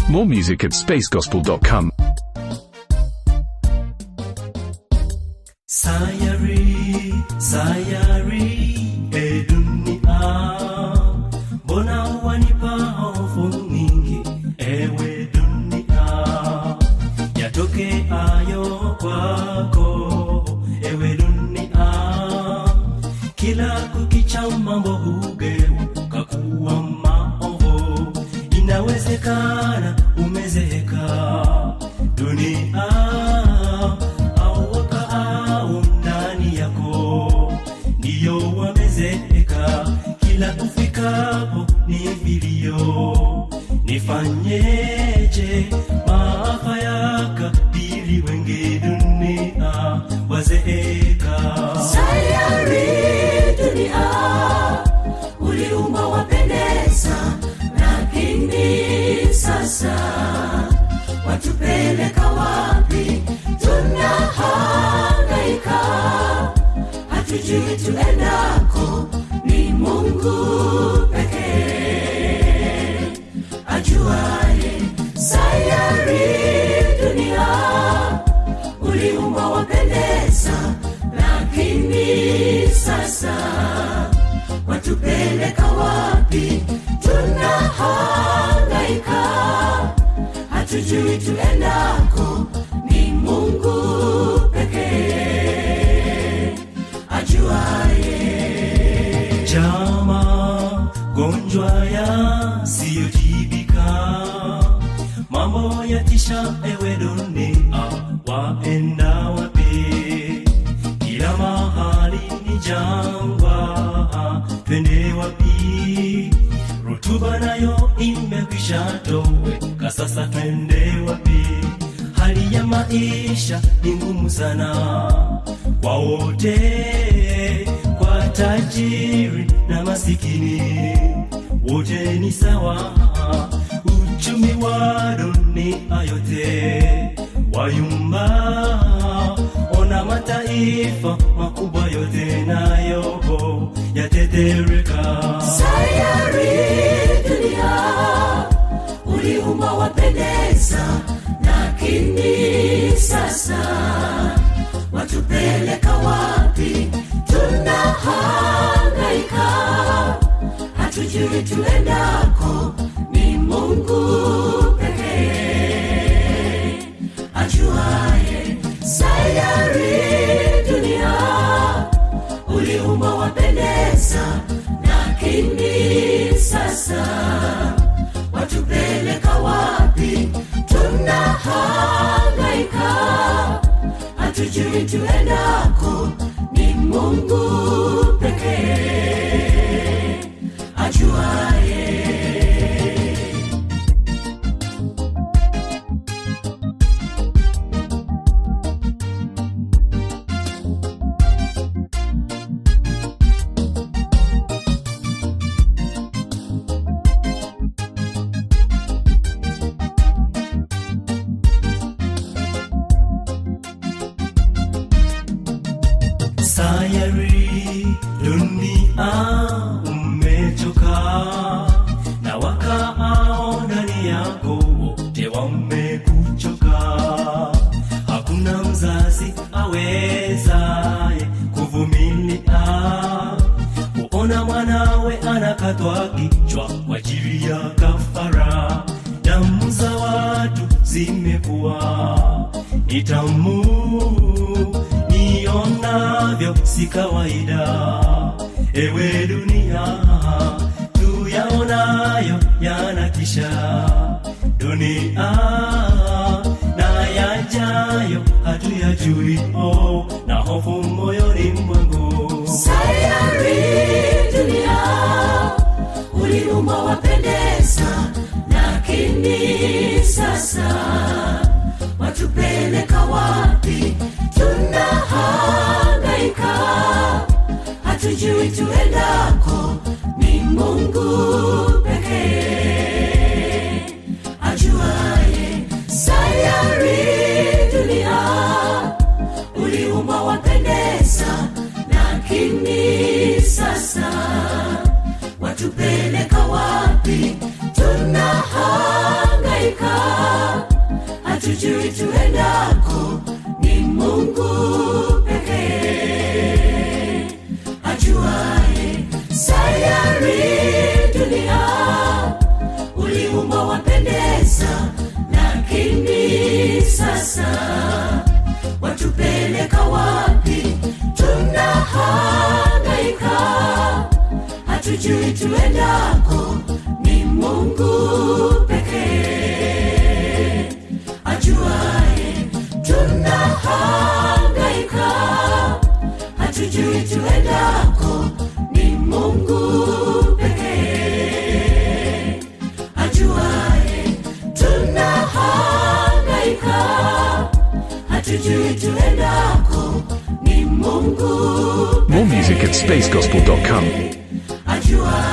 More music at spacegospel.com. Sayari, sayari, e dunia, mbona wanipa hofu nyingi, ewe dunia, yatoke ayo kwako, ewe dunia, kila kukicha mambo hugeuka kuwa maovu, inawezekana umezeeka dunia au wakaao ndani yako ndiyo wamezeeka, kila ufikapo ni vilio. Nifanyeje? maafa yakabili wengi, dunia wazeeka. sayari dunia uliumba wapendeza lakini sasa watupeleka wapi tunahangaika hatujui tuendako ni mungu pekee ajuaye sayari dunia uliumba wapendeza lakini sasa watupeleka wapi tunahangaika hatujui tuendako ni mungu pekee ajuaye Chama gonjwa yasiyotibika, mambo yatisha, ewe dunia, waenda wapi? Kila mahali ni jangwa, twende wapi? Rutuba nayo imekwisha toweka, sasa twende wapi? Hali ya maisha ni ngumu sana kwa wote, kwa tajiri na masikini, wote ni sawa. Uchumi wa dunia yote wayumba, ona mataifa makubwa yote nayo yatetereka. sayari dunia uliumba wapendeza lakini sasa watupeleka wapi tunahangaika hatujui tuendako ni mungu pekee ajuaye sayari dunia uliumba wapendeza lakini sasa watupeleka wapi tunahangaika hatujui tuendako ni mungu pekee ajuaye sayari dunia umechoka na wakaao ndani yako wote wamekuchoka hakuna mzazi awezaye kuvumilia kuona mwanawe anakatwa kichwa kwa ajili ya kafara damu za watu zimekuwa ni tamu nionavyo si kawaida ewe dunia tuyaonayo yanatisha dunia na yajayo hatuyajui oh, na hofu moyoni mwangu sayari dunia uliumba wapendeza lakini sasa watupeleka wapi tunahangaika hatujui tuendako ni mungu pekee ajuaye sayari dunia uliumba wapendeza lakini sasa watupeleka wapi tunahangaika ajuaye sayari dunia uliumba wapendeza lakini sasa watupeleka wapi tunahangaika hatujui tuendako ni mungu pekee ajuaye tunahangaika hatujui tuendako ni mungu pekee ajuaye tunahangaika hatujui tuendako ni mungu More music at spacegospel.com. ajuaye